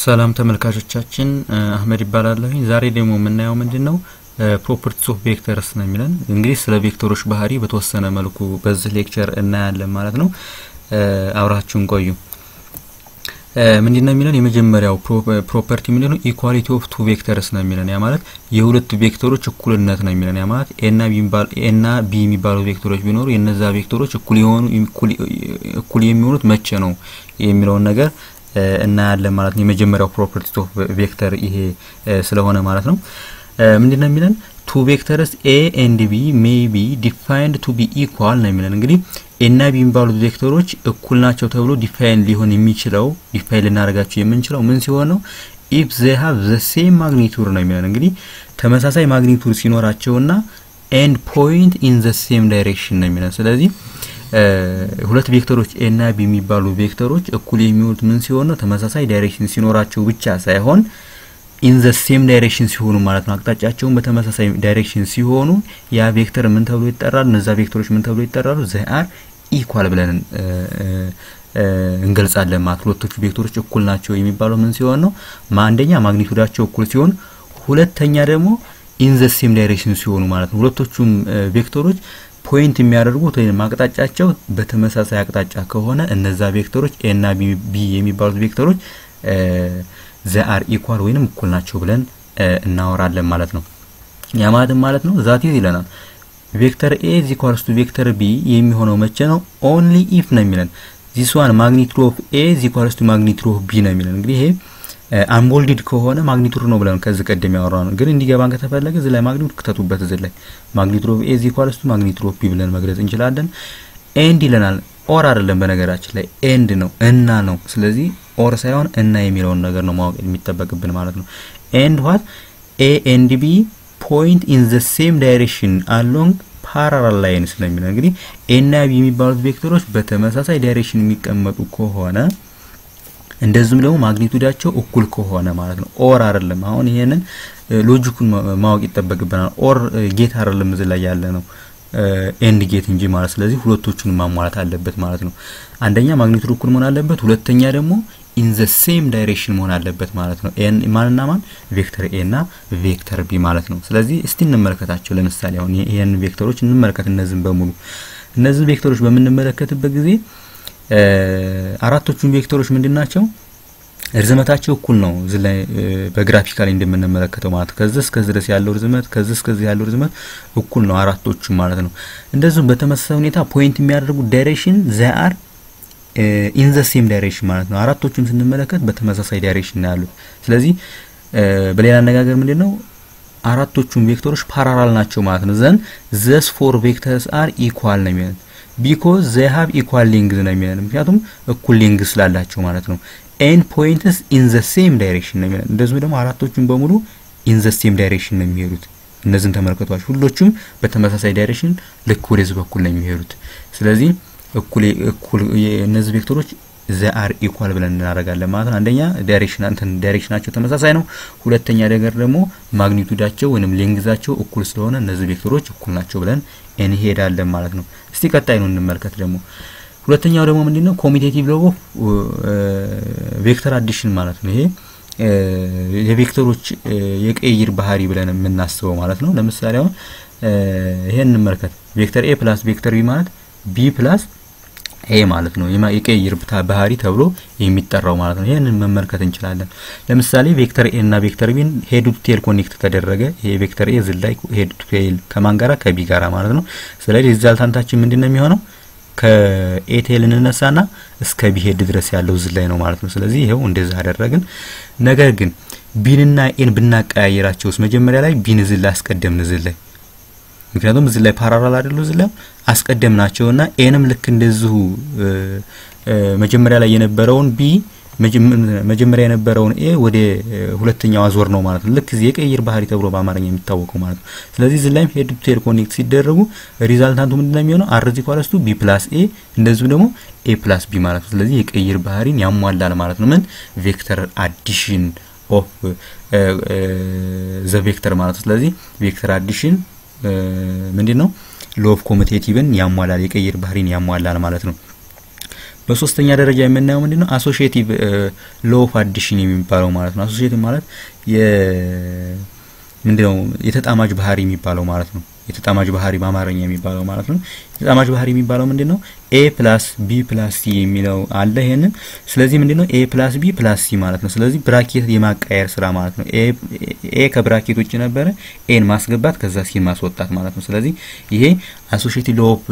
ሰላም ተመልካቾቻችን አህመድ ይባላለሁኝ። ዛሬ ደግሞ የምናየው ምንድን ነው ፕሮፐርቲስ ኦፍ ቬክተርስ ነው የሚለን። እንግዲህ ስለ ቬክተሮች ባህሪ በተወሰነ መልኩ በዚህ ሌክቸር እናያለን ማለት ነው። አብራችሁን ቆዩ። ምንድን ነው የሚለን የመጀመሪያው ፕሮፐርቲ ምንድን ነው? ኢኳሊቲ ኦፍ ቱ ቬክተርስ ነው የሚለን። ያ ማለት የሁለት ቬክተሮች እኩልነት ነው የሚለን። ያ ማለት ኤና ቢ የሚባሉ ቬክተሮች ቢኖሩ የነዛ ቬክተሮች እኩል የሆኑ እኩል የሚሆኑት መቼ ነው የሚለውን ነገር እናያለን ማለት ነው። የመጀመሪያው ፕሮፐርቲ ኦፍ ቬክተር ይሄ ስለሆነ ማለት ነው። ምንድን ነው የሚለን ቱ ቬክተርስ ኤ ኤንድ ቢ ሜይ ቢ ዲፋይንድ ቱ ቢ ኢኳል ነው የሚለን። እንግዲህ ኤና ቢ የሚባሉት ቬክተሮች እኩል ናቸው ተብሎ ዲፋይን ሊሆን የሚችለው ዲፋይን ልናደርጋቸው የምንችለው ምን ሲሆን ነው? ኢፍ ዘ ሃቭ ዘ ሴም ማግኒቱድ ነው የሚለን። እንግዲህ ተመሳሳይ ማግኒቱድ ሲኖራቸውና ኤንድ ፖይንት ኢን ዘ ሴም ዳይሬክሽን ነው የሚለን። ስለዚህ ሁለት ቬክተሮች ኤ እና ቢ የሚባሉ ቬክተሮች እኩል የሚሆኑት ምን ሲሆን ነው? ተመሳሳይ ዳይሬክሽን ሲኖራቸው ብቻ ሳይሆን ኢን ዘ ሴም ዳይሬክሽን ሲሆኑ ማለት ነው። አቅጣጫቸውን በተመሳሳይ ዳይሬክሽን ሲሆኑ ያ ቬክተር ምን ተብሎ ይጠራሉ? እነዛ ቬክተሮች ምን ተብሎ ይጠራሉ? ዘ አር ኢኳል ብለን እንገልጻለን ማለት ሁለቶቹ ቬክተሮች እኩል ናቸው የሚባለው ምን ሲሆን ነው? አንደኛ ማግኒቱዳቸው እኩል ሲሆን፣ ሁለተኛ ደግሞ ኢን ዘ ሴም ዳይሬክሽን ሲሆኑ ማለት ነው። ሁለቶቹም ቬክተሮች ፖይንት የሚያደርጉት ወይም አቅጣጫቸው በተመሳሳይ አቅጣጫ ከሆነ እነዛ ቬክተሮች ኤ እና ቢ የሚባሉት ቬክተሮች ዘ አር ኢኳል ወይንም እኩል ናቸው ብለን እናወራለን ማለት ነው። ያ ማለትም ማለት ነው ዛት ኢዝ ይለናል ቬክተር ኤ ኢዝ ኢኳልስ ቱ ቬክተር ቢ የሚሆነው መቼ ነው? ኦንሊ ኢፍ ነው የሚለን ዚስ ዋን ማግኒቱድ ኦፍ ኤ ኢዝ ኢኳልስ ቱ ማግኒቱድ ኦፍ ቢ ነው የሚለን። እንግዲህ ይሄ አንቦልድድ ከሆነ ማግኒቱድ ነው ብለን ከዚህ ቀደም ያወራ ነው። ግን እንዲገባን ከተፈለገ እዚህ ላይ ማግኒቱድ ክተቱበት። እዚህ ላይ ማግኒቱድ ኦፍ ኤ ኢዝ ኢኳልስ ቱ ማግኒቱድ ኦፍ ቢ ብለን መግለጽ እንችላለን። ኤንድ ይለናል። ኦር አይደለም፣ በነገራችን ላይ ኤንድ ነው እና ነው። ስለዚህ ኦር ሳይሆን እና የሚለውን ነገር ነው ማወቅ የሚጠበቅብን ማለት ነው። ኤንድ ዋት ኤ ኤንድ ቢ ፖይንት ኢን ዘ ሴም ዳይሬክሽን አሎንግ ፓራላል ላይንስ ነው የሚለው። እንግዲህ ኤ እና ቢ የሚባሉት ቬክተሮች በተመሳሳይ ዳይሬክሽን የሚቀመጡ ከሆነ እንደዚሁም ደግሞ ማግኒቱዳቸው እኩል ከሆነ ማለት ነው። ኦር አይደለም። አሁን ይሄንን ሎጂኩን ማወቅ ይጠበቅብናል። ኦር ጌት አይደለም እዚህ ላይ ያለ ነው ኤንድ ጌት እንጂ ማለት ስለዚህ ሁለቶቹን ማሟላት አለበት ማለት ነው። አንደኛ ማግኒቱድ እኩል መሆን አለበት፣ ሁለተኛ ደግሞ ኢን ዘ ሴም ዳይሬክሽን መሆን አለበት ማለት ነው። ኤን ማንና ማን ቬክተር ኤ እና ቬክተር ቢ ማለት ነው። ስለዚህ እስቲ እንመለከታቸው። ለምሳሌ አሁን ይሄን ቬክተሮች እንመለከት። እነዚህን በሙሉ እነዚህን ቬክተሮች በምንመለከትበት ጊዜ አራቶቹን ቬክተሮች ምንድን ናቸው? ርዝመታቸው እኩል ነው። እዚህ ላይ በግራፊካሊ እንደምንመለከተው ማለት ነው። ከዚህ እስከዚህ ድረስ ያለው ርዝመት ከዚህ እስከዚህ ያለው ርዝመት እኩል ነው አራቶቹ ማለት ነው። እንደዚሁም በተመሳሳይ ሁኔታ ፖይንት የሚያደርጉት ዳይሬክሽን ዘ አር ኢን ዘ ሴም ዳይሬክሽን ማለት ነው። አራቶቹም ስንመለከት በተመሳሳይ ዳይሬክሽን ነው ያሉት። ስለዚህ በሌላ አነጋገር ምንድን ነው አራቶቹም ቬክተሮች ፓራላል ናቸው ማለት ነው። ዘን ዘስ ፎር ቬክተርስ አር ኢኳል ነው የሚለን ቢኮዝ ዘ ሃቭ ኢኳል ሊንግዝ ነው የሚለን ምክንያቱም እኩል ሊንግዝ ስላላቸው ማለት ነው። ኤን ፖይንትስ ኢን ዘ ሴም ዳይሬክሽን ነው የሚለን እንደዚሁም ደግሞ አራቶቹም በሙሉ ኢን ዘ ሴም ዳይሬክሽን ነው የሚሄዱት። እነዚህን ተመልከቷቸው። ሁሎቹም በተመሳሳይ ዳይሬክሽን ልክ ወደዚህ በኩል ነው የሚሄዱት። ስለዚህ እኩል እኩል እነዚህ ቬክተሮች ዘ አር ኢኳል ብለን እናደርጋለን ማለት ነው። አንደኛ ዳይሬክሽን እንትን ዳይሬክሽናቸው ተመሳሳይ ነው። ሁለተኛ ነገር ደግሞ ማግኒቱዳቸው ወይንም ሌንግዛቸው እኩል ስለሆነ እነዚህ ቬክተሮች እኩል ናቸው ብለን እንሄዳለን ማለት ነው። እስቲ ቀጣይ ነው እንመልከት ደግሞ ሁለተኛው ደግሞ ምንድነው ኮሚቴቲቭ ሎው ኦፍ ቬክተር አዲሽን ማለት ነው። ይሄ የቬክተሮች የቅይር ባህሪ ብለን የምናስበው ማለት ነው። ለምሳሌ አሁን ይሄን እንመልከት። ቬክተር ኤ ፕላስ ቬክተር ቢ ማለት ቢ ፕላስ ኤ ማለት ነው። የቅይር ባህሪ ተብሎ የሚጠራው ማለት ነው። ይሄንን መመልከት እንችላለን። ለምሳሌ ቬክተር ኤ እና ቬክተር ቢን ሄድ ቱ ቴል ኮኔክት ተደረገ። ይሄ ቬክተር ኤ ዝላይ ሄድ ቱ ቴል ከማን ጋራ ከቢ ጋራ ማለት ነው። ስለዚህ ሪዛልታንታችን ምንድነው የሚሆነው ከኤቴል እንነሳና እስከ ቢሄድ ድረስ ያለው ዝላይ ነው ማለት ነው። ስለዚህ ይሄው እንደዛ አደረግን። ነገር ግን ቢንና ኤን ብናቀያየራቸውስ መጀመሪያ ላይ ቢን ዝላ አስቀደምን ዝላይ ምክንያቱም እዚህ ላይ ፓራላል አይደሉ እዚህ ላይ አስቀደምናቸውና ኤንም ልክ እንደዚሁ መጀመሪያ ላይ የነበረውን ቢ መጀመሪያ የነበረውን ኤ ወደ ሁለተኛው አዞር ነው ማለት ነው። ልክ እዚህ የቀይር ባህሪ ተብሎ በአማርኛ የሚታወቀው ማለት ነው። ስለዚህ እዚህ ላይም ሄድ ቱ ቴል ኮኔክት ሲደረጉ ሪዛልታንቱ ምንድነው የሚሆነው? አር ኢዝ ኢኳልስ ቱ ቢ ፕላስ ኤ እንደዚሁ ደግሞ ኤ ፕላስ ቢ ማለት ነው። ስለዚህ የቀይር ባህሪን ያሟላል ማለት ነው። ምን ቬክተር አዲሽን ኦፍ ዘ ቬክተር ማለት ነው። ስለዚህ ቬክተር አዲሽን ምንድን ነው? ሎ ኦፍ ኮሚቴቲቭን ያሟላል የቀይር ባህሪን ያሟላል ማለት ነው። በሶስተኛ ደረጃ የምናየው ምንድን ነው? አሶሺዬቲቭ ሎ ኦፍ አዲሽን የሚባለው ማለት ነው። አሶሺዬቲቭ ማለት የ ምንድነው የተጣማጅ ባህሪ የሚባለው ማለት ነው። የተጣማጅ ባህሪ በአማርኛ የሚባለው ማለት ነው። የተጣማጅ ባህሪ የሚባለው ምንድን ነው? ኤ ፕላስ ቢ ፕላስ ሲ የሚለው አለ ይሄንን። ስለዚህ ምንድን ነው ኤ ፕላስ ቢ ፕላስ ሲ ማለት ነው። ስለዚህ ብራኬት የማቃየር ስራ ማለት ነው። ኤ ከብራኬት ውጭ ነበረ፣ ኤን ማስገባት ከዛ ሲን ማስወጣት ማለት ነው። ስለዚህ ይሄ አሶሺዬቲቭ ሎ ኦፍ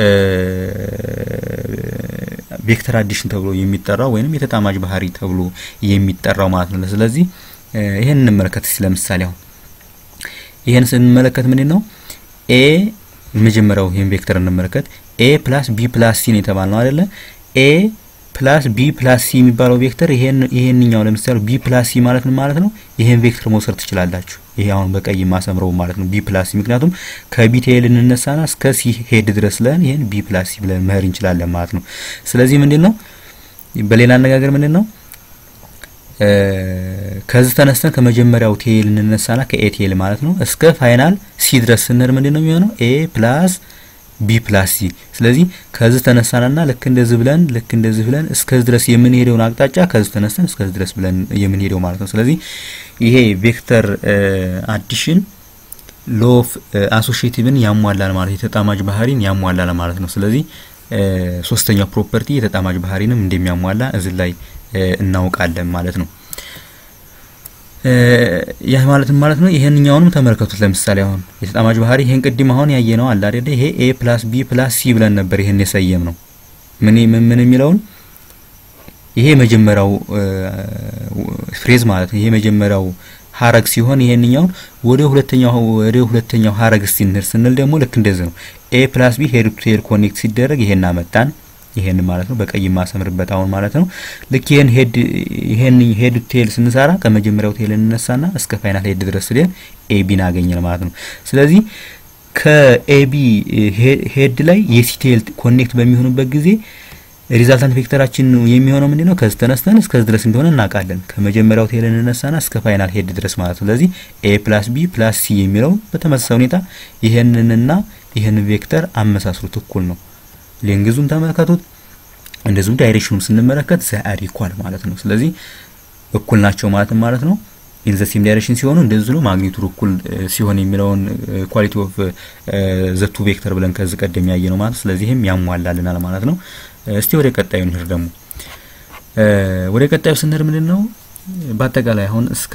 ቬክተር አዲሽን ተብሎ የሚጠራው ወይንም የተጣማጅ ባህሪ ተብሎ የሚጠራው ማለት ነው። ስለዚህ ይሄን እንመለከት እስኪ ለምሳሌ አሁን ይሄን ስንመለከት ምንድን ነው ኤ መጀመሪያው ይሄን ቬክተር እንመለከት ኤ ፕላስ ቢ ፕላስ ሲ ነው የተባልነው አይደለ? ኤ ፕላስ ቢ ፕላስ ሲ የሚባለው ቬክተር ይሄን ይሄንኛው ለምሳሌ ቢ ፕላስ ሲ ማለት ነው ማለት ነው። ይሄን ቬክተር መውሰድ ትችላላችሁ። ይሄ አሁን በቀይ ማሰምረው ማለት ነው ቢ ፕላስ ሲ። ምክንያቱም ከቢ ቴል እንነሳና እስከ ሲ ሄድ ድረስ ለን ይሄን ቢ ፕላስ ሲ ብለን መሄድ እንችላለን ማለት ነው። ስለዚህ ምንድን ነው በሌላ አነጋገር ምንድን ነው ከዚህ ተነስተን ከመጀመሪያው ቴል እንነሳና ከኤ ቴል ማለት ነው እስከ ፋይናል ሲ ድረስ ስንሄድ ምንድን ነው የሚሆነው ኤ ፕላስ ቢ ፕላስ ሲ። ስለዚህ ከዚህ ተነሳናና ልክ እንደዚህ ብለን ልክ እንደዚህ ብለን እስከዚህ ድረስ የምንሄደውን አቅጣጫ ከዚህ ተነስተን እስከዚህ ድረስ ብለን የምንሄደው ማለት ነው። ስለዚህ ይሄ ቬክተር አዲሽን ሎ ኦፍ አሶሺዬቲቭን ያሟላል ማለት የተጣማጅ ባህሪን ያሟላል ማለት ነው። ስለዚህ ሶስተኛው ፕሮፐርቲ የተጣማጅ ባህሪንም እንደሚያሟላ እዚህ ላይ እናውቃለን ማለት ነው። ይህ ማለትም ማለት ነው ይሄንኛውንም ተመልከቱት። ለምሳሌ አሁን የተጣማጅ ባህሪ ይሄን ቅድም አሁን ያየ ነው አለ አይደል? ይሄ ኤ ፕላስ ቢ ፕላስ ሲ ብለን ነበር ይሄን የሰየም ነው ምን ምን ምን የሚለውን ይሄ መጀመሪያው ፍሬዝ ማለት ነው። ይሄ መጀመሪያው ሀረግ ሲሆን ይሄንኛውን ወደ ሁለተኛው ወደ ሁለተኛው ሀረግ ስንሄድ ስንል ደግሞ ልክ እንደዚህ ነው። ኤ ፕላስ ቢ ሄድ ቱ ቴል ኮኔክት ሲደረግ ይሄን አመጣን ይሄን ማለት ነው በቀይ ማሰምርበት አሁን ማለት ነው። ልክ ይሄን ሄድ ይሄን ሄድ ቴል ስንሰራ ከመጀመሪያው ቴል እንነሳና እስከ ፋይናል ሄድ ድረስ ስለን ኤቢን አገኘን ማለት ነው። ስለዚህ ከኤቢ ሄድ ላይ የሲ ቴል ኮኔክት በሚሆኑበት ጊዜ ሪዛልታንት ቬክተራችን የሚሆነው ምንድነው? ከዚህ ተነስተን እስከዚህ ድረስ እንደሆነ እናውቃለን። ከመጀመሪያው ቴል እንነሳና እስከ ፋይናል ሄድ ድረስ ማለት ነው። ስለዚህ ኤ ፕላስ ቢ ፕላስ ሲ የሚለው በተመሳሳይ ሁኔታ ይሄንንና ይሄንን ቬክተር አመሳስሉት እኩል ነው። ሌንግዙን ተመልከቱት። እንደዚሁም ዳይሬክሽኑን ስንመለከት ዘአር ኢኳል ማለት ነው። ስለዚህ እኩል ናቸው ማለት ማለት ነው። ኢን ዘ ሴም ዳይሬክሽን ሲሆኑ እንደዚህ ነው። ማግኒቱድ እኩል ሲሆን የሚለውን ኳሊቲ ኦፍ ዘ ቱ ቬክተር ብለን ከዚህ ቀደም ያየ ነው ማለት ስለዚህም ያሟላልናል ማለት ነው። እስቲ ወደ ቀጣዩ እንሂድ። ደግሞ ወደ ቀጣዩ ስንሄድ ምንድን ነው በአጠቃላይ አሁን እስከ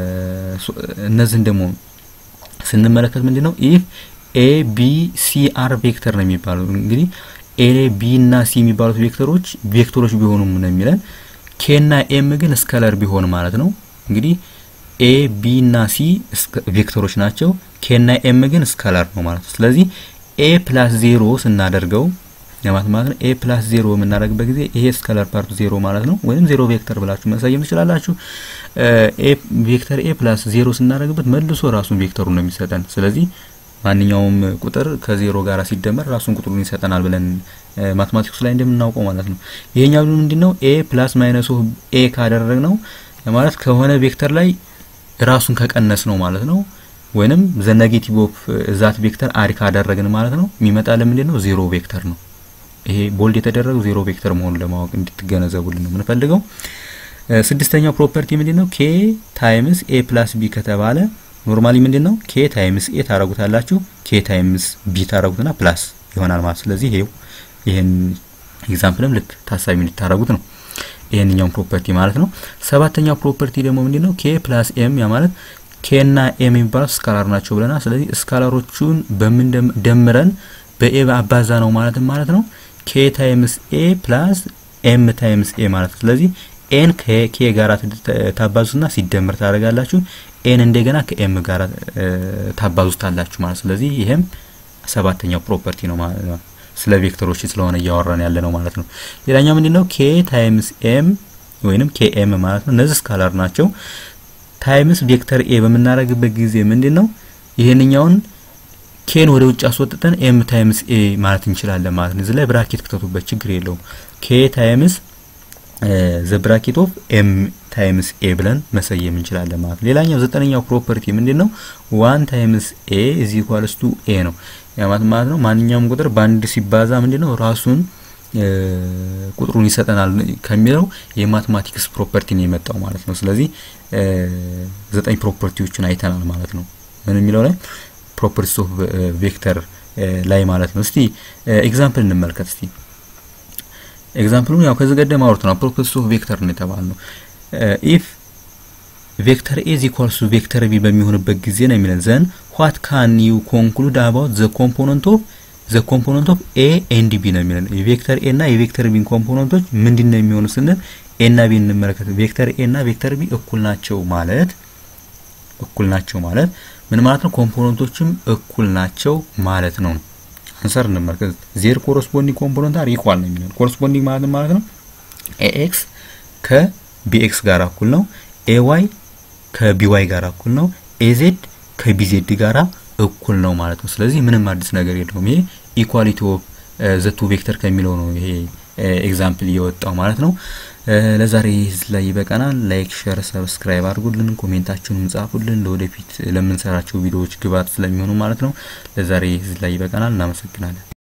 እነዚህን ደግሞ ስንመለከት ምንድን ነው ኢፍ ኤ ቢ ሲ አር ቬክተር ነው የሚባለው እንግዲህ ኤ ቢ እና ሲ የሚባሉት ቬክተሮች ቬክተሮች ቢሆኑም ነው የሚለን። ኬ እና ኤም ግን ስከለር ቢሆን ማለት ነው። እንግዲህ ኤ ቢ እና ሲ ቬክተሮች ናቸው። ኬ እና ኤም ግን ስከለር ነው ማለት ነው። ስለዚህ ኤ ፕላስ ዜሮ ስናደርገው ለማለት ማለት ነው። ኤ ፕላስ ዜሮ የምናደርግበት ጊዜ ይሄ ስከለር ፓርቱ ዜሮ ማለት ነው። ወይም ዜሮ ቬክተር ብላችሁ መሰየም ትችላላችሁ። ኤ ቬክተር ኤ ፕላስ ዜሮ ስናደርግበት መልሶ ራሱን ቬክተሩ ነው የሚሰጠን። ስለዚህ ማንኛውም ቁጥር ከዜሮ ጋር ሲደመር ራሱን ቁጥሩን ይሰጠናል ብለን ማትማቲክስ ላይ እንደምናውቀው ማለት ነው። ይሄኛው ምንድን ነው? ኤ ፕላስ ማይነስ ኦፍ ኤ ካደረግ ነው ማለት ከሆነ ቬክተር ላይ ራሱን ከቀነስ ነው ማለት ነው። ወይንም ዘ ኔጌቲቭ ኦፍ ዛት ቬክተር አሪ ካደረግን ማለት ነው የሚመጣልን ምንድን ነው? ዜሮ ቬክተር ነው። ይሄ ቦልድ የተደረገው ዜሮ ቬክተር መሆኑን ለማወቅ እንድትገነዘቡልን ነው የምንፈልገው። ስድስተኛው ፕሮፐርቲ ምንድን ነው? ኬ ታይምስ ኤ ፕላስ ቢ ከተባለ ኖርማሊ ምንድን ነው ኬ ታይምስ ኤ ታረጉታላችሁ ኬ ታይምስ ቢ ታረጉትና ፕላስ ይሆናል ማለት ስለዚህ ይሄው ይሄን ኤግዛምፕልም ልክ ታሳቢ እንድታረጉት ነው ይሄንኛውን ፕሮፐርቲ ማለት ነው ሰባተኛው ፕሮፐርቲ ደግሞ ምንድን ነው ኬ ፕላስ ኤም ያ ማለት ኬ እና ኤም የሚባሉት ስካላር ናቸው ብለናል ስለዚህ ስካላሮቹን በምን ደምረን በኤ አባዛ ነው ማለት ማለት ነው ኬ ታይምስ ኤ ፕላስ ኤም ታይምስ ኤ ማለት ነው ስለዚህ ኤን ከኬ ጋር ታባዙና ሲደምር ታደርጋላችሁ ኤን እንደገና ከኤም ጋር ታባዙታላችሁ ማለት ስለዚህ ይሄም ሰባተኛው ፕሮፐርቲ ነው ማለት ነው። ስለ ቬክተሮች ስለሆነ እያወራን ያለ ነው ማለት ነው። ሌላኛው ምንድነው ኬ ታይምስ ኤም ወይንም ኬ ኤም ማለት ነው። እነዚህ ስካላር ናቸው። ታይምስ ቬክተር ኤ በምናደርግበት ጊዜ ምንድነው ይሄንኛውን ኬን ወደ ውጭ አስወጥተን ኤም ታይምስ ኤ ማለት እንችላለን ማለት ነው። እዚህ ላይ ብራኬት ክተቱበት ችግር የለውም። ኬ ታይምስ ዘ ብራኬት ኦፍ ኤም ታይምስ ኤ ብለን መሰየም እንችላለን ማለት ነው። ሌላኛው ዘጠነኛው ፕሮፐርቲ ምንድን ነው? ዋን ታይምስ ኤ ኢዝ ኢኳልስ ቱ ኤ ነው። ያ ማለት ማለት ነው ማንኛውም ቁጥር በአንድ ሲባዛ ምንድን ነው ራሱን ቁጥሩን ይሰጠናል ከሚለው የማትማቲክስ ፕሮፐርቲ ነው የመጣው ማለት ነው። ስለዚህ ዘጠኝ ፕሮፐርቲዎችን አይተናል ማለት ነው። ምን የሚለው ላይ ፕሮፐርቲስ ኦፍ ቬክተር ላይ ማለት ነው። እስቲ ኤግዛምፕል እንመልከት። እስቲ ኤግዛምፕሉ ያው ከዚህ ቀደም አውርተናል። ፕሮፐርቲስ ኦፍ ቬክተር ነው የተባልነው ኢፍ ቬክተር ኤ ኢኳልስ ቱ ቬክተር ቢ በሚሆንበት ጊዜ ነው የሚለን ዘን ዋት ካን ዩ ኮንክሉድ አባውት ዘ ኮምፖነንት ኦፍ ዘ ኮምፖነንት ኦፍ ኤ ኤንድ ቢ ነው የሚለን የቬክተር ኤ እና የቬክተር ቢን ኮምፖነንቶች ምንድን ነው የሚሆኑ ስንል ኤ እና ቢ እንመለከት። ቬክተር ኤ እና ቬክተር ቢ እኩል ናቸው ማለት እኩል ናቸው ማለት ምን ማለት ነው? ኮምፖነንቶችም እኩል ናቸው ማለት ነው። አንሰር እንመልከት። ዜር ኮረስፖንዲንግ ኮምፖነንት አር ኢኳል ነው የሚለን ኮረስፖንዲንግ ማለት ማለት ነው ኤኤክስ ከቢኤክስ ጋር እኩል ነው። ኤዋይ ከቢዋይ ጋር እኩል ነው። ኤዜድ ከቢዜድ ጋራ እኩል ነው ማለት ነው። ስለዚህ ምንም አዲስ ነገር የለውም። ይሄ ኢኳሊቲ ኦፍ ዘቱ ቬክተር ከሚለው ነው ይሄ ኤግዛምፕል እየወጣው ማለት ነው። ለዛሬ እዚህ ላይ ይበቃናል። ላይክ፣ ሼር፣ ሰብስክራይብ አድርጉልን፣ ኮሜንታችሁንም ጻፉልን። ለወደፊት ለምንሰራቸው ቪዲዮዎች ግብዓት ስለሚሆኑ ማለት ነው። ለዛሬ እዚህ ላይ ይበቃናል። እናመሰግናለን።